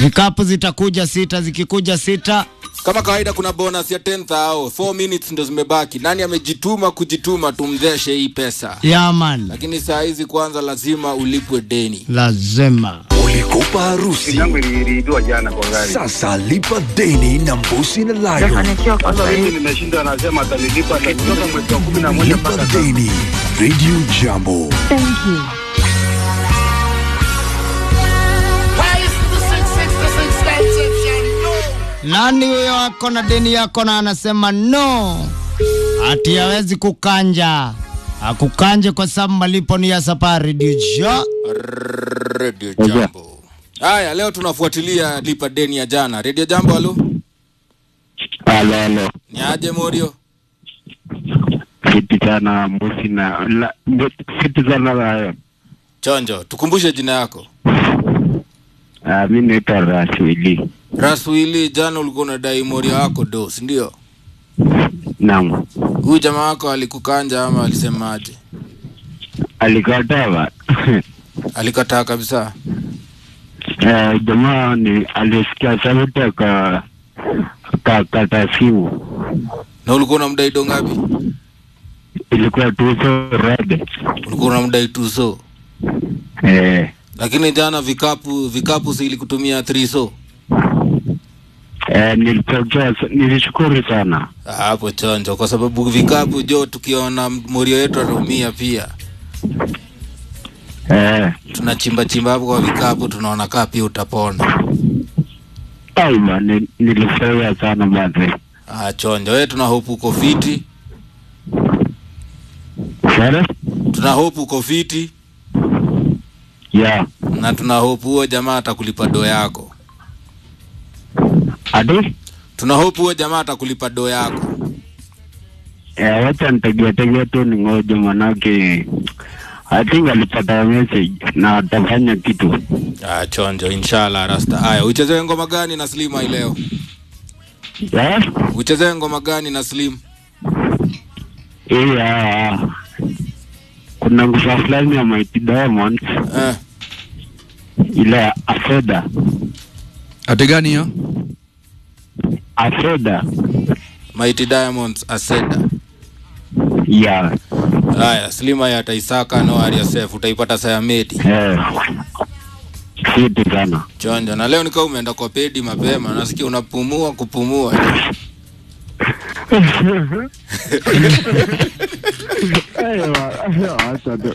Vikapu zitakuja sita, zikikuja sita Kama kawaida kuna bonus ya 10,000 4 minutes ndo zimebaki. Nani amejituma kujituma tumdheshe hii pesa. yaman, Lakini saa hizi kwanza lazima ulipwe deni. lazima Ulikopa harusi yangu iliibiwa jana kwa gari. sasa lipa deni na Mbusi na Lion. Sijafanikiwa kwa Sasa sababu hivi nimeshinda, anasema atanilipa kutoka mwezi wa kumi na moja Lipa mpaka sasa. deni. Radio Jambo. Thank you. nani huyo ako na deni yako na anasema no, ati hawezi kukanja akukanje kwa sababu malipo ni ya safari dijo Radio Jambo. Haya, leo tunafuatilia lipa deni ya jana. Radio Jambo, halo. Halo, halo. Ni aje Morio? Fiti sana Mbusi na la, fiti sana Lion. Chonjo, tukumbushe jina yako. Uh, mi naitwa Raswili. Raswili, jana ulikuwa unadai Morio wako dos, ndio? Naam. Huyu jamaa wako alikukanja ama alisemaje? Alikataa ba. Alikataa kabisa. Eh, jamaa ni alisikia sauti aka akakata simu. Na ulikuwa unamdai do ngapi? Ilikuwa tuso rede. Ulikuwa unamdai tuso. Eh, Lakini jana vikapu vikapu si ilikutumia 3 so. eh, nilipokea nilishukuru sana. Ah, Hapo chonjo, kwa sababu vikapu jo, tukiona Morio yetu anaumia pia, Eh, tunachimba chimba hapo kwa vikapu, tunaona kaa pia utapona. aima ni, nilifurahia sana basi. Ah, chonjo, wewe tuna hope uko fiti, Sare? tuna hope uko fiti Yeah. na tuna hope huo jamaa atakulipa do yako. Adi? Tuna hope huo jamaa atakulipa do yako. Eh, wacha nitegea tegea tu ningoje manake I think alipata message na atafanya kitu. Ah, chonjo, inshallah rasta. Haya, uchezee ngoma gani na Slim hii leo? Yeah? Uchezee ngoma gani na Slim? Iya. Kuna ngusa fulani ya Mighty Diamonds Eh, ile ya Afeda. Ate gani hiyo? Afeda. Mighty Diamonds Aseda. Yeah. Haya, Slim haya ataisaka no area safe, utaipata saya meti. Eh. Fiti sana. Chonjo, na leo nikaa umeenda kwa pedi mapema, nasikia unapumua kupumua. Acha tu.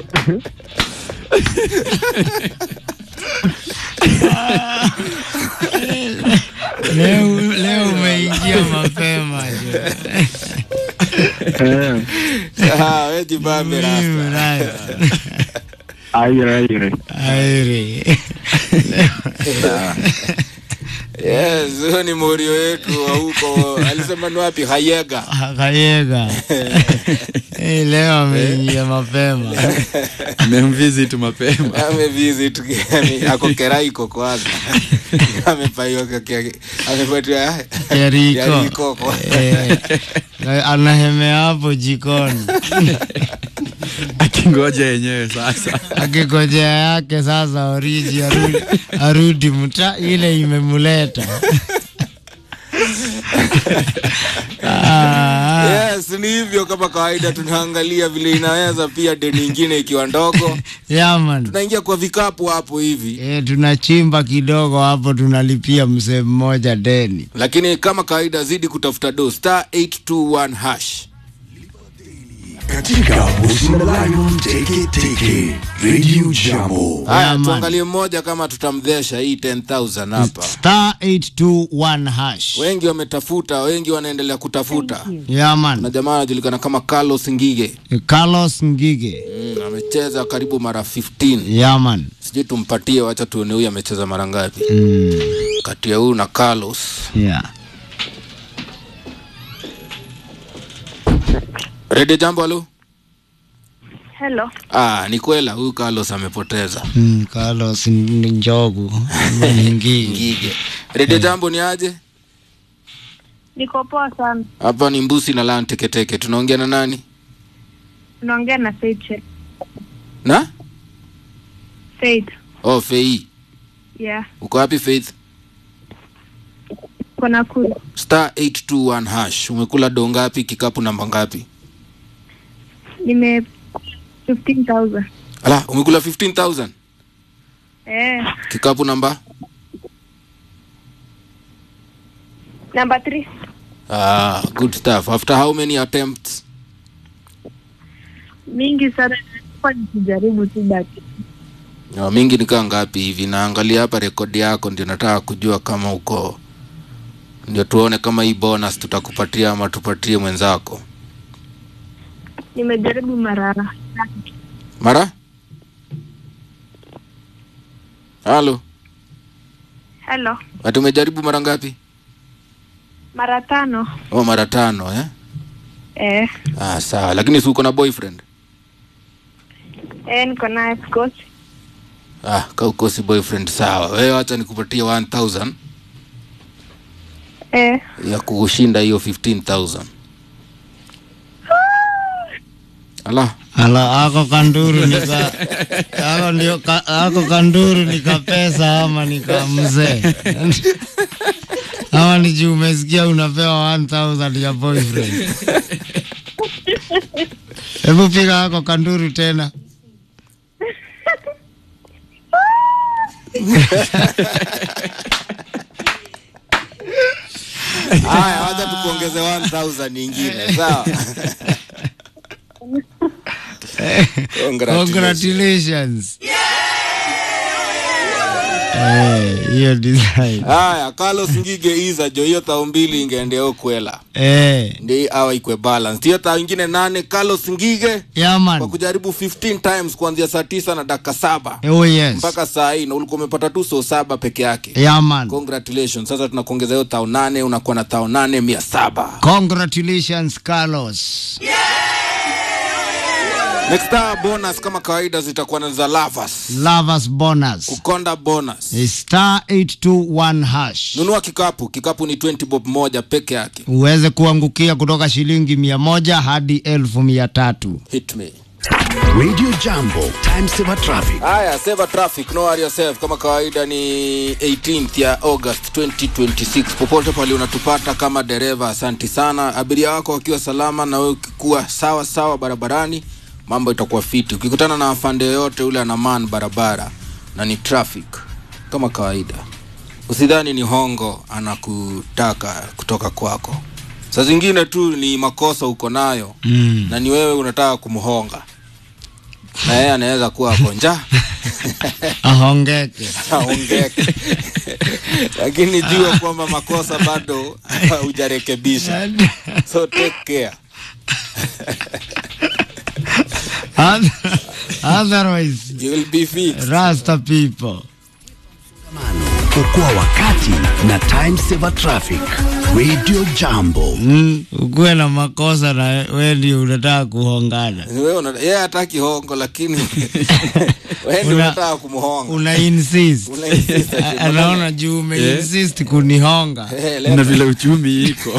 leo, leo umeingia mapema jo. Eh. Ah, we jibambe rasta. Mimi rasta. Aire aire. Airi. Yes, huyo ni morio wetu wa huko. Alisema ni wapi? Hayega. Kayega. Eh, leo ameingia mapema. Memvisit mapema. Amevisit yani ako Keraiko kwanza. Amepaiwa kake. Amepatiwa Yeriko. Yeriko kwa. Eh, anahemea hapo jikoni Akingoja yenyewe sasa. akikojea yake sasa oriji arudi, arudi mta ile imemuleta Ah, Yes, ni hivyo kama kawaida tunaangalia vile inaweza pia deni ingine ikiwa ndogo. yaman Tunaingia kwa vikapu hapo hivi. e, tunachimba kidogo hapo tunalipia mzee mmoja deni Lakini kama kawaida zidi kutafuta do star 821 hash. Katika Mbusi na Lion Teke Teke. Radio Jambo. Haya, Yeah, man. tuangalie mmoja kama tutamdhesha hii 10000 hapa. star 821 hash Wengi wametafuta, wengi wanaendelea kutafuta. Na yaman jamaa anajulikana kama Carlos Ngige. Carlos Ngige Mm, amecheza karibu mara 15. yaman Sijui tumpatie, wacha tuone huyu amecheza mara ngapi. mm, Kati ya huyu na Carlos. yeah. Rede jambo halo? Hello. Ah, ni kwela huyu Carlos amepoteza. mm, Carlos ni njogu ama ni Ngige Ngige. Rede jambo ni aje? Niko poa sana. Hapa ni Mbusi na Lan Teketeke. Tunaongea na nani? Unaongea na Faith. Na? Faith. Oh, Fei. Yeah. Uko wapi Faith? Niko Nakuru. star 821 hash umekula do ngapi kikapu namba ngapi Nime 15,000. ala umekula 15000 Eh, kikapu namba number 3. ah, good stuff after how many attempts Mingi sana nilikuwa nikijaribu tu baki. no, mingi nikaa ngapi hivi naangalia hapa rekodi yako ndio nataka kujua kama uko ndio tuone kama hii bonus tutakupatia ama tupatie mwenzako Nimejaribu mara mara halo Hello. ati umejaribu mara ngapi Mara tano. oh, mara tano eh? Eh, ah, sawa lakini si uko na boyfriend eh niko naye of course. ah, ka ukosi boyfriend sawa wewe wacha nikupatie 1000 Eh, ya kushinda hiyo 15000 ala Ala, ako kanduru nika ako ndio ka, ako kanduru nika pesa ama nika mzee ama ni juu umesikia unapewa 1000 ya boyfriend. Hebu piga ako kanduru tena. haya wacha tukuongeze 1000 nyingine sawa Congratulations. Congratulations. Eh, hiyo design. haya carlos ngige iza jo hiyo tao mbili ingeendea ukwela Eh, ndi awa ikwe balance hiyo tao ingine nane carlos ngige yeah kwa man. kujaribu 15 times kuanzia saa tisa na dakika saba Oh yes. mpaka saa hii na ulikuwa umepata tu so saba peke yake Yeah man. congratulations sasa tunakuongeza hiyo tao nane unakuwa na tao nane mia saba Congratulations Carlos. next hour bonus kama kawaida zitakuwa na za lavas Lovers bonus. kukonda bonus Is star 821 hash. nunua kikapu kikapu ni 20 bob moja peke yake Uweze kuangukia kutoka shilingi mia moja hadi elfu mia tatu. hit me Radio Jambo, time saver traffic. haya save traffic no worry yourself kama kawaida ni 18th ya august 2026 popote pale unatupata kama dereva asanti sana abiria wako wakiwa salama na wewe ukikuwa sawa sawa barabarani mambo itakuwa fiti ukikutana na afande yoyote ule ana man barabara na ni traffic kama kawaida usidhani ni hongo anakutaka kutoka kwako saa zingine tu ni makosa uko nayo Mm. na ni wewe unataka kumhonga na yeye anaweza kuwa ako njaa Ahongeke. aongeke lakini jua kwamba makosa bado hujarekebisha so take care Oth- Otherwise, you will be fixed Rasta people. Okoa wakati na time saver traffic. Radio Jambo. Mm, ukuwe na makosa na wewe ndio unataka kuhongana. wewe una- yeye hataki hongo lakini wewe ndio Una- unataka kumhonga Una insist. Una insist ati A- Anaona juu ume Yeah. insist kunihonga. Eh, na leta- vile uchumi iko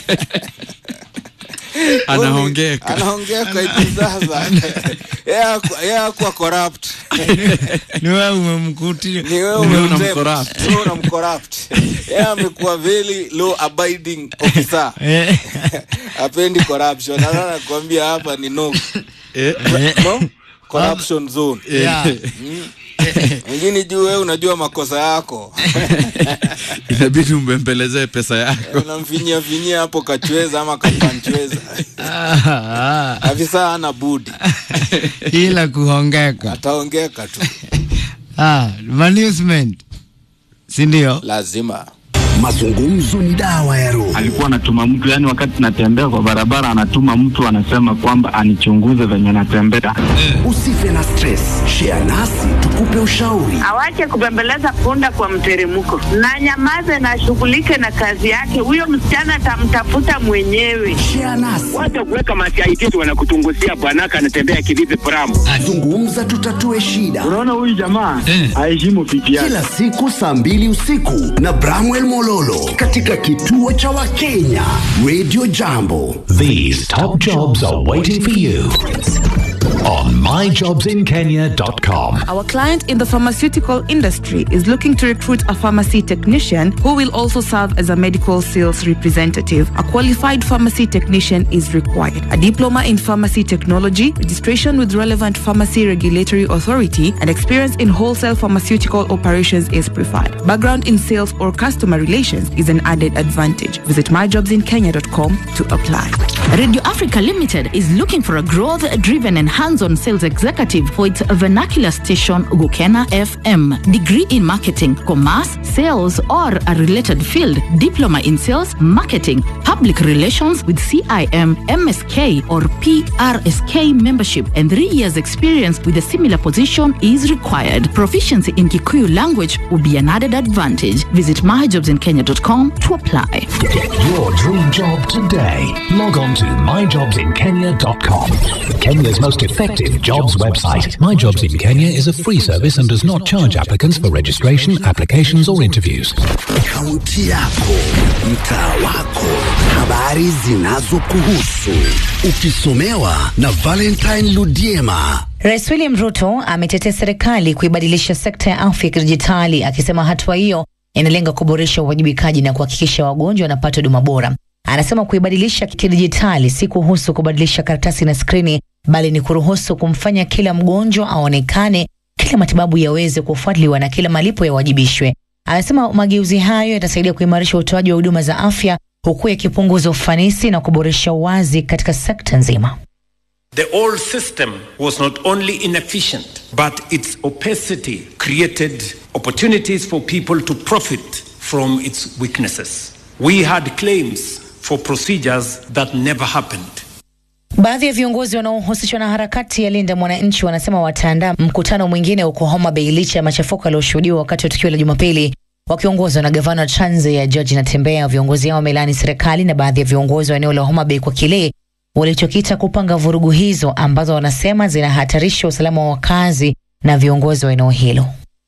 anaongeka anaongeka hivi sasa Yeye haku- yeye hakuwa corrupt Ni wewe umemkuti. ni wewe Wewe umemtempt. unamcorrupt. Wewe unamcorrupt yeye amekuwa very law abiding officer Eh, apendi corruption Sasa nakwambia hapa ni no, Eh, no corruption zone eh, Yeah. mwingine juu wewe unajua makosa yako inabidi umbembelezee pesa yako unamfinyia finyia hapo kachweza ama kapanchweza ah, afisa ana budi ah, ila kuhongeka. ataongeka tu Ah, management. Si ndio? lazima Mazungumzo ni dawa ya roho. alikuwa anatuma mtu yani, wakati natembea kwa barabara, anatuma mtu anasema kwamba anichunguze venye natembea. Usife na stress. Share nasi tukupe ushauri. awache kubembeleza punda kwa mteremko na nyamaze na ashughulike na kazi yake. Huyo msichana atamtafuta mwenyewe. Share nasi. Wacha kuweka masiaitisi wanakutunguzia bwanaka anatembea kivipi pramu. Zungumza tutatue shida. Unaona huyu jamaa aheshimu pipi yake. Kila siku saa mbili usiku na Bramwell Mololo katika kituo cha Wakenya Radio Jambo. These top jobs are waiting for you on myjobsinkenya.com. Our client in the pharmaceutical industry is looking to recruit a pharmacy technician who will also serve as a medical sales representative. A qualified pharmacy technician is required. A diploma in pharmacy technology, registration with relevant pharmacy regulatory authority, and experience in wholesale pharmaceutical operations is preferred. Background in sales or customer relations is an added advantage. Visit myjobsinkenya.com to apply. Radio Africa Limited is looking for a growth driven and hands on sales executive for its vernacular station, Gukena FM. Degree in marketing, commerce, sales, or a related field, diploma in sales, marketing, public relations with CIM, MSK, or PRSK membership, and three years' experience with a similar position is required. Proficiency in Kikuyu language will be an added advantage. Visit myjobsinkenya.com to apply. Get your dream job today. Log on to myjobsinkenya.com. Kenya's most effective jobs website. My Jobs in Kenya is a free service and does not charge applicants for registration, applications, or interviews. Kaunti yako, mtaa wako, habari zinazokuhusu, ukisomewa na Valentine Ludiema. Rais William Ruto ametetea serikali kuibadilisha sekta ya afya kidijitali, akisema hatua hiyo inalenga kuboresha uwajibikaji na kuhakikisha wagonjwa wanapata huduma bora. Anasema kuibadilisha kidijitali si kuhusu kubadilisha karatasi na skrini, bali ni kuruhusu kumfanya kila mgonjwa aonekane, kila matibabu yaweze kufuatiliwa na kila malipo yawajibishwe. Anasema mageuzi hayo yatasaidia kuimarisha utoaji wa huduma za afya huku yakipunguza ufanisi na kuboresha uwazi katika sekta nzima. The old system was not only inefficient, but its opacity created opportunities for people to profit from its weaknesses. We had claims for procedures that never happened. Baadhi ya viongozi wanaohusishwa na harakati ya Linda Mwananchi wanasema wataandaa mkutano mwingine huko Homa Bay licha ya machafuko yaliyoshuhudiwa wakati wa tukio la Jumapili. Wakiongozwa na gavana wa Trans Nzoia George Natembeya, viongozi hao wamelaani serikali na baadhi ya viongozi wa eneo la Homa Bay kwa kile walichokita kupanga vurugu hizo ambazo wanasema zinahatarisha usalama wa wakazi na viongozi wa eneo hilo.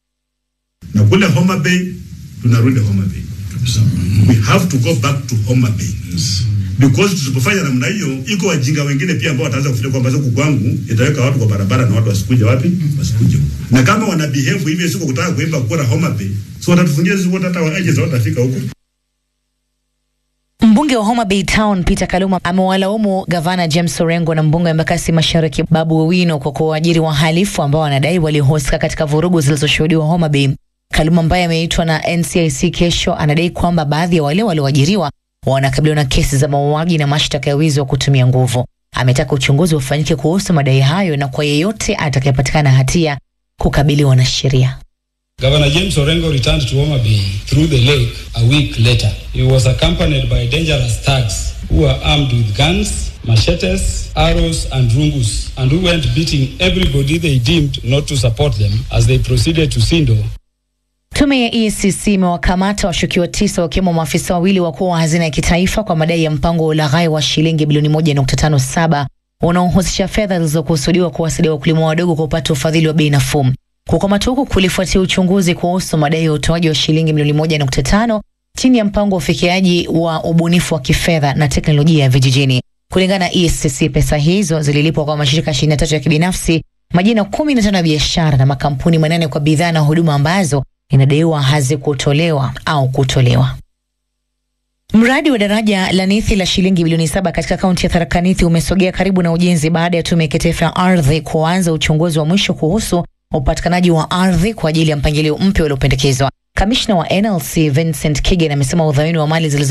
na kule Homa Bay tunarudi Homa Bay we have to go back to Homa Bay because tusipofanya namna hiyo, iko wajinga wengine pia ambao wataanza kufikiria kwamba huku kwangu itaweka watu kwa barabara na watu wasikuje wapi, wasikuje huku. Na kama wana behave hivyo, siko kutaka kuimba kura Homa Bay, so watatufungia sisi wote, hata agents watafika huko. Mbunge wa Homa Bay Town Peter Kaluma amewalaumu gavana James Orengo na mbunge wa Embakasi Mashariki Babu Owino kwa kuwaajiri wahalifu ambao wanadai walihusika katika vurugu zilizoshuhudiwa Homa Bay. Kaluma ambaye ameitwa na NCIC kesho anadai kwamba baadhi ya wale walioajiriwa wanakabiliwa na kesi za mauaji na mashtaka ya wizi wa kutumia nguvu. Ametaka uchunguzi ufanyike kuhusu madai hayo na kwa yeyote atakayepatikana hatia kukabiliwa na sheria. Governor James Orengo returned to Homa Bay through the lake a week later. He was accompanied by dangerous thugs who were armed with guns, machetes, arrows, and rungus, and who went beating everybody they deemed not to support them as they proceeded to Sindo Tume ya EACC imewakamata washukiwa tisa wakiwemo maafisa wawili wakuu wa hazina ya kitaifa kwa madai ya mpango wa ulaghai wa shilingi bilioni 1.57 unaohusisha fedha zilizokusudiwa kuwasaidia wakulima wadogo kupata ufadhili wa bei nafuu. Kukamatwa huku kulifuatia uchunguzi kuhusu madai ya utoaji wa shilingi milioni 1.5 chini ya mpango wa ufikiaji wa ubunifu wa kifedha na teknolojia ya vijijini. Kulingana na EACC, pesa hizo zililipwa kwa mashirika 23 ya kibinafsi, majina 15 ya biashara na makampuni manane kwa bidhaa na huduma ambazo inadaiwa hazikutolewa au kutolewa. Mradi wa daraja la Nithi la shilingi bilioni saba katika kaunti ya Tharaka Nithi umesogea karibu na ujenzi baada ya tume ya kitaifa ya ardhi kuanza uchunguzi wa mwisho kuhusu upatikanaji wa ardhi kwa ajili ya mpangilio mpya uliopendekezwa. Kamishna wa NLC Vincent Kigen amesema udhamini wa mali zilizo